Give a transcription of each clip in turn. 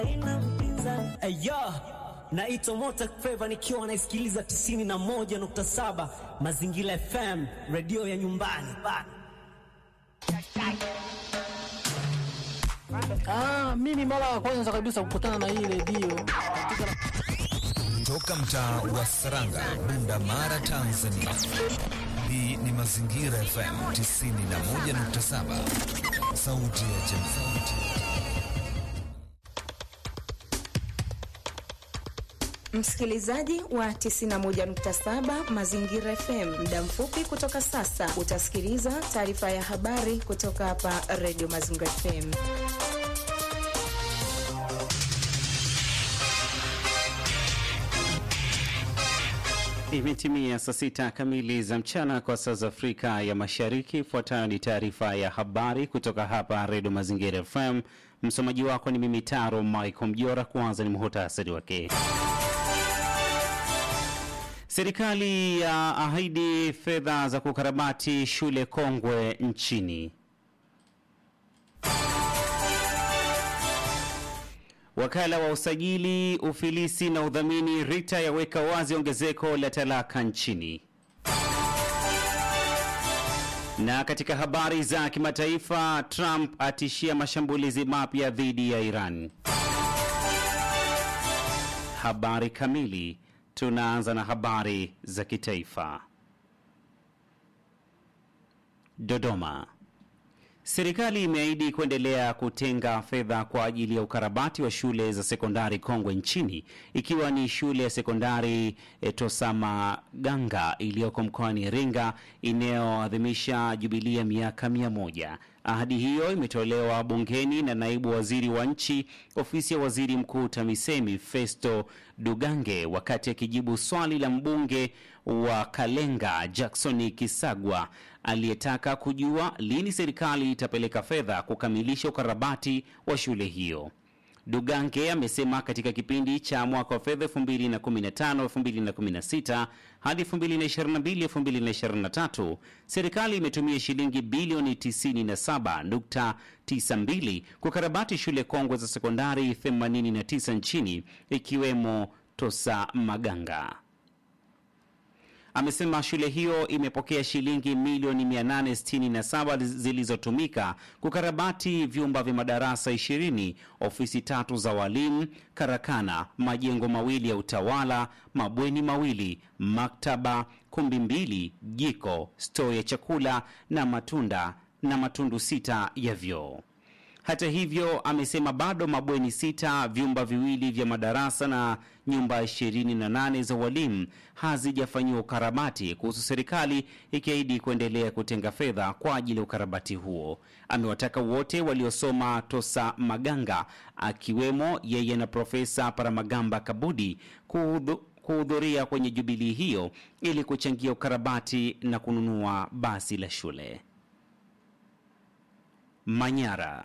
Ayo, naitwa Mota Feva nikiwa naisikiliza 91.7 Mazingira FM, redio ya nyumbani. Ah, mimi mara ya kwanza kabisa kukutana na hii redio katika Toka mtaa wa Saranga, Bunda Mara, Tanzania. Hii ni Mazingira FM 91.7, sauti ya jamii. Msikilizaji wa 91.7 Mazingira FM, muda mfupi kutoka sasa utasikiliza taarifa ya habari kutoka hapa Radio Mazingira FM. Imetimia saa sita kamili za mchana kwa saa za Afrika ya Mashariki. Ifuatayo ni taarifa ya habari kutoka hapa Redio Mazingira FM. Msomaji wako ni mimi Taro Michael Mjora. Kwanza ni muhutasari wake. Serikali ya ahidi fedha za kukarabati shule kongwe nchini. Wakala wa usajili, ufilisi na udhamini RITA yaweka wazi ongezeko la talaka nchini. Na katika habari za kimataifa, Trump atishia mashambulizi mapya dhidi ya Iran. Habari kamili. Tunaanza na habari za kitaifa. Dodoma. Serikali imeahidi kuendelea kutenga fedha kwa ajili ya ukarabati wa shule za sekondari kongwe nchini ikiwa ni shule ya sekondari e, Tosamaganga iliyoko mkoani Iringa inayoadhimisha jubilii ya miaka mia moja. Ahadi hiyo imetolewa bungeni na naibu waziri wa nchi ofisi ya waziri mkuu TAMISEMI Festo Dugange wakati akijibu swali la mbunge wa Kalenga Jackson Kisagwa aliyetaka kujua lini serikali itapeleka fedha kukamilisha ukarabati wa shule hiyo. Dugange amesema katika kipindi cha mwaka wa fedha 2015 2016 hadi 2022 2023 serikali imetumia shilingi bilioni 97.92 kukarabati shule kongwe za sekondari 89 nchini ikiwemo Tosamaganga. Amesema shule hiyo imepokea shilingi milioni 867 zilizotumika kukarabati vyumba vya madarasa 20, ofisi tatu za walimu, karakana, majengo mawili ya utawala, mabweni mawili, maktaba, kumbi mbili, jiko, stoo ya chakula na matunda na matundu sita ya vyoo. Hata hivyo, amesema bado mabweni sita, vyumba viwili vya madarasa na nyumba 28 za walimu hazijafanyiwa ukarabati, kuhusu serikali ikiahidi kuendelea kutenga fedha kwa ajili ya ukarabati huo. Amewataka wote waliosoma Tosamaganga, akiwemo yeye na Profesa Paramagamba Kabudi kuhudhu kuhudhuria kwenye jubilii hiyo ili kuchangia ukarabati na kununua basi la shule. Manyara.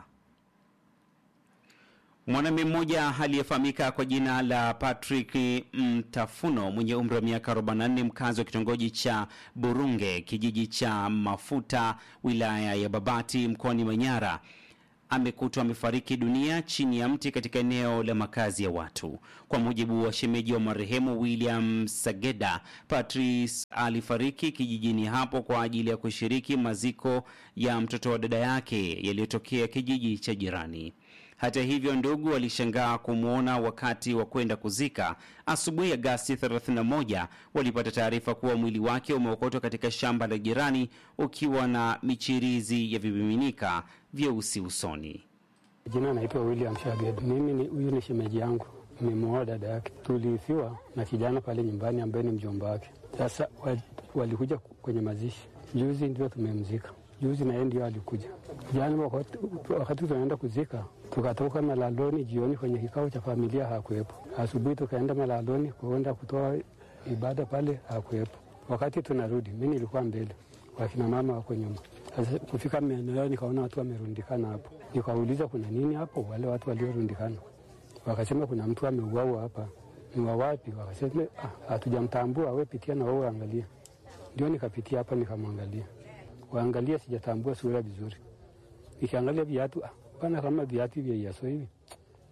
Mwanamume mmoja aliyefahamika kwa jina la Patrick Mtafuno mwenye umri wa miaka 44 mkazi wa kitongoji cha Burunge kijiji cha Mafuta wilaya ya Babati mkoani Manyara amekutwa amefariki dunia chini ya mti katika eneo la makazi ya watu. Kwa mujibu wa shemeji wa marehemu William Sageda, Patrice alifariki kijijini hapo kwa ajili ya kushiriki maziko ya mtoto wa dada yake yaliyotokea kijiji cha jirani. Hata hivyo, ndugu walishangaa kumwona wakati wa kwenda kuzika. Asubuhi Agasti 31 walipata taarifa kuwa mwili wake umeokotwa katika shamba la jirani ukiwa na michirizi ya vimiminika vyeusi usoni. Jina naitwa William Shaged. Mimi ni huyu ni shemeji yangu, nimemuoa dada yake. Tuliithiwa na kijana pale nyumbani ambaye ni mjomba wake. Sasa walikuja kwenye mazishi juzi, ndio tumemzika juzi, na yeye ndio alikuja jana. Wakati, wakati tunaenda kuzika tukatoka malaloni jioni kwenye kikao cha familia, hakuwepo. Asubuhi tukaenda malaloni kuenda kutoa ibada pale, hakuwepo. Wakati tunarudi, mi nilikuwa mbele, wakina mama wako nyuma. Sasa kufika maeneo nikaona watu wamerundikana hapo, nikauliza kuna nini hapo? Wale watu waliorundikana wakasema kuna mtu ameuawa hapa. Ni wa wapi? Wakasema hatujamtambua, we pitia na wewe angalia. Ndio nikapitia hapa nikamwangalia, waangalia, sijatambua sura vizuri, nikiangalia viatu pana kama viatu vya Yesu hivi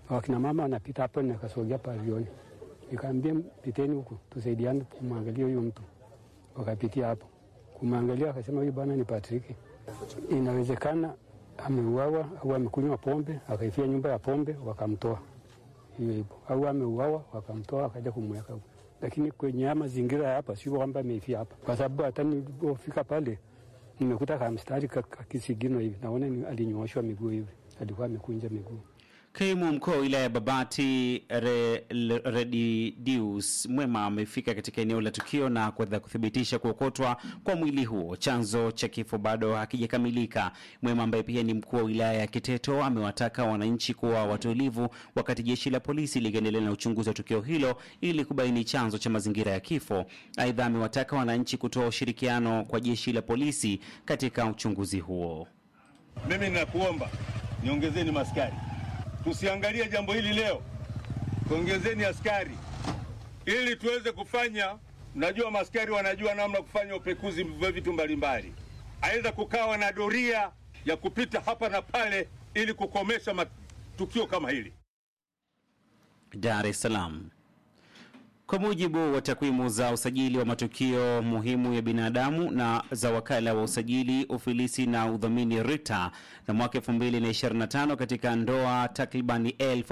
wakina mama wanapita hapo, nikasogea pavioni, nikaambia piteni huku tusaidiane kumwangalia huyu mtu. Wakapitia hapo kumwangalia, akasema huyu bwana ni Patrick, inawezekana ameuawa au amekunywa pombe akaifia nyumba ya pombe wakamtoa hiyo hivyo, au ameuawa wakamtoa wakaja kumweka huko. Lakini kwenye haya mazingira ya hapa sio kwamba ameifia hapa, kwa sababu hata nilipofika pale nimekuta kamstari kakisigino hivi, naona ni- alinyooshwa miguu hivi, alikuwa amekunja miguu. Kaimu mkuu wa wilaya ya Babati Re- Re- Redidius Mwema amefika katika eneo la tukio na kuweza kuthibitisha kuokotwa kwa mwili huo. Chanzo cha kifo bado hakijakamilika. Mwema ambaye pia ni mkuu wa wilaya ya Kiteto amewataka wananchi kuwa watulivu wakati jeshi la polisi likiendelea na uchunguzi wa tukio hilo ili kubaini chanzo cha mazingira ya kifo. Aidha, amewataka wananchi kutoa ushirikiano kwa jeshi la polisi katika uchunguzi huo. Mimi ninakuomba niongezeni maskari, tusiangalie jambo hili leo, tuongezeni askari ili tuweze kufanya. Najua maskari wanajua namna kufanya upekuzi vya vitu mbalimbali, aidha kukawa na doria ya kupita hapa na pale ili kukomesha matukio kama hili. Dar es Salaam. Kwa mujibu wa takwimu za usajili wa matukio muhimu ya binadamu na za wakala wa usajili, ufilisi na udhamini RITA na mwaka 2025 katika ndoa takribani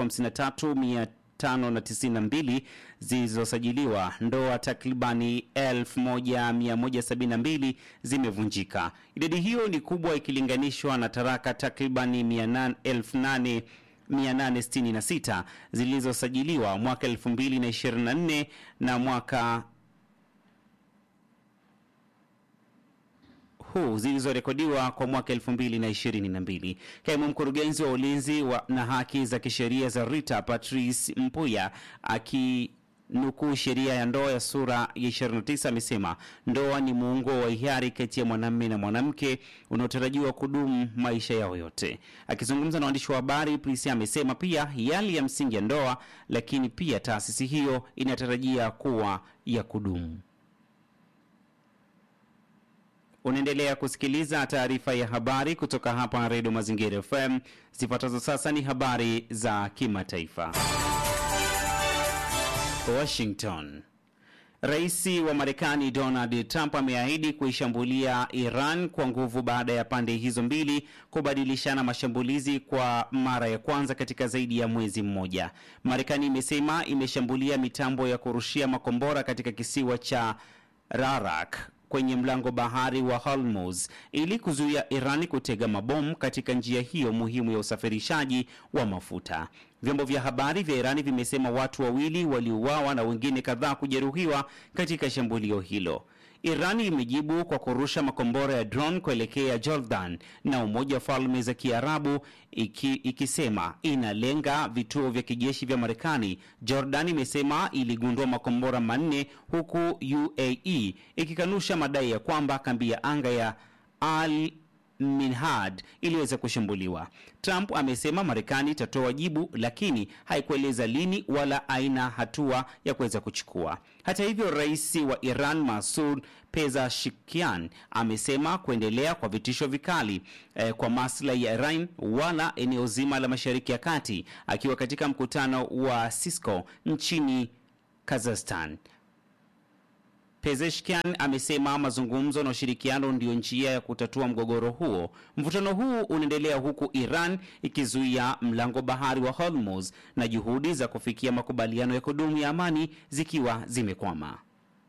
53592 zilizosajiliwa, ndoa takribani 1172 zimevunjika. Idadi hiyo ni kubwa ikilinganishwa na taraka takribani 800 866 zilizosajiliwa mwaka 2024 na mwaka huu zilizorekodiwa kwa mwaka 2022. Kaimu mkurugenzi wa ulinzi wa na haki za kisheria za RITA Patrice Mpuya aki nukuu sheria ya ndoa ya sura ya 29 amesema ndoa ni muungo wa hiari kati ya mwanamume na mwanamke unaotarajiwa kudumu maisha yao yote. Akizungumza na waandishi wa habari, Prisia amesema pia yali ya msingi ya ndoa, lakini pia taasisi hiyo inatarajia kuwa ya kudumu. Unaendelea kusikiliza taarifa ya habari kutoka hapa Redio Mazingira FM. Zifuatazo sasa ni habari za kimataifa. Washington. Rais wa Marekani Donald Trump ameahidi kuishambulia Iran kwa nguvu baada ya pande hizo mbili kubadilishana mashambulizi kwa mara ya kwanza katika zaidi ya mwezi mmoja. Marekani imesema imeshambulia mitambo ya kurushia makombora katika kisiwa cha Rarak kwenye mlango bahari wa Hormuz ili kuzuia Iran kutega mabomu katika njia hiyo muhimu ya usafirishaji wa mafuta. Vyombo vya habari vya Irani vimesema watu wawili waliuawa na wengine kadhaa kujeruhiwa katika shambulio hilo. Irani imejibu kwa kurusha makombora ya drone kuelekea Jordan na Umoja wa Falme za Kiarabu iki, ikisema inalenga vituo vya kijeshi vya Marekani. Jordan imesema iligundua makombora manne huku UAE ikikanusha madai ya kwamba kambi ya anga ya Al Minhad iliweza kushambuliwa. Trump amesema Marekani itatoa jibu, lakini haikueleza lini wala aina hatua ya kuweza kuchukua. Hata hivyo, rais wa Iran Masoud Pezeshkian amesema kuendelea kwa vitisho vikali eh, kwa maslahi ya Iran wala eneo zima la Mashariki ya Kati, akiwa katika mkutano wa Cisco nchini Kazakhstan. Pezeshkian amesema mazungumzo na ushirikiano ndiyo njia ya kutatua mgogoro huo. Mvutano huu unaendelea huku Iran ikizuia mlango bahari wa Hormuz na juhudi za kufikia makubaliano ya kudumu ya amani zikiwa zimekwama.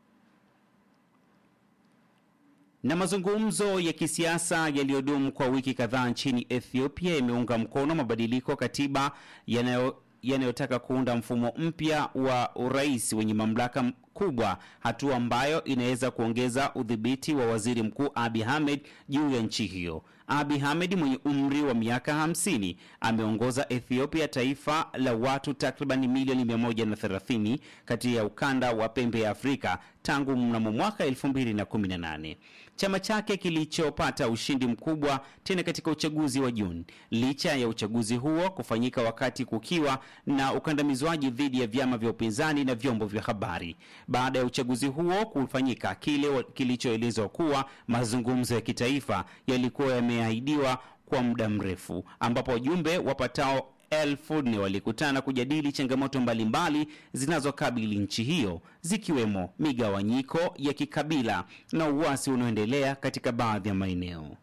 Na mazungumzo ya kisiasa yaliyodumu kwa wiki kadhaa nchini Ethiopia yameunga mkono mabadiliko katiba yanayo yanayotaka kuunda mfumo mpya wa urais wenye mamlaka kubwa, hatua ambayo inaweza kuongeza udhibiti wa waziri mkuu Abiy Ahmed juu ya nchi hiyo. Abiy Ahmed mwenye umri wa miaka 50 ameongoza Ethiopia, taifa la watu takriban milioni 130 kati ya ukanda wa pembe ya Afrika tangu mnamo mwaka 2018. Chama chake kilichopata ushindi mkubwa tena katika uchaguzi wa Juni, licha ya uchaguzi huo kufanyika wakati kukiwa na ukandamizwaji dhidi ya vyama vya upinzani na vyombo vya habari. Baada ya uchaguzi huo kufanyika, kile kilichoelezwa kuwa mazungumzo ya kitaifa yalikuwa yameahidiwa kwa muda mrefu, ambapo wajumbe wapatao elfu nne walikutana kujadili changamoto mbalimbali zinazokabili nchi hiyo zikiwemo migawanyiko ya kikabila na uasi unaoendelea katika baadhi ya maeneo.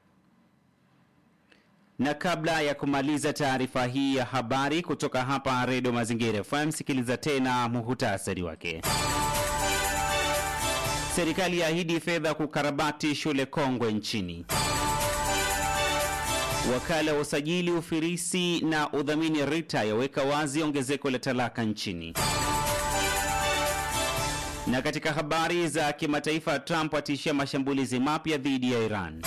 Na kabla ya kumaliza taarifa hii ya habari kutoka hapa Redio Mazingira FM, sikiliza tena muhutasari wake. Serikali yaahidi fedha kukarabati shule kongwe nchini. Wakala wa usajili, ufirisi na udhamini RITA yaweka wazi ongezeko la talaka nchini. Na katika habari za kimataifa, Trump atishia mashambulizi mapya dhidi ya Iran.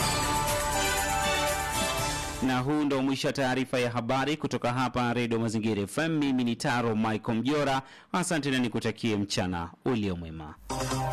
Na huu ndo mwisho wa taarifa ya habari kutoka hapa Redio Mazingira FM. Mimi ni Taro Michael Mjora, asante na nikutakie mchana ulio mwema.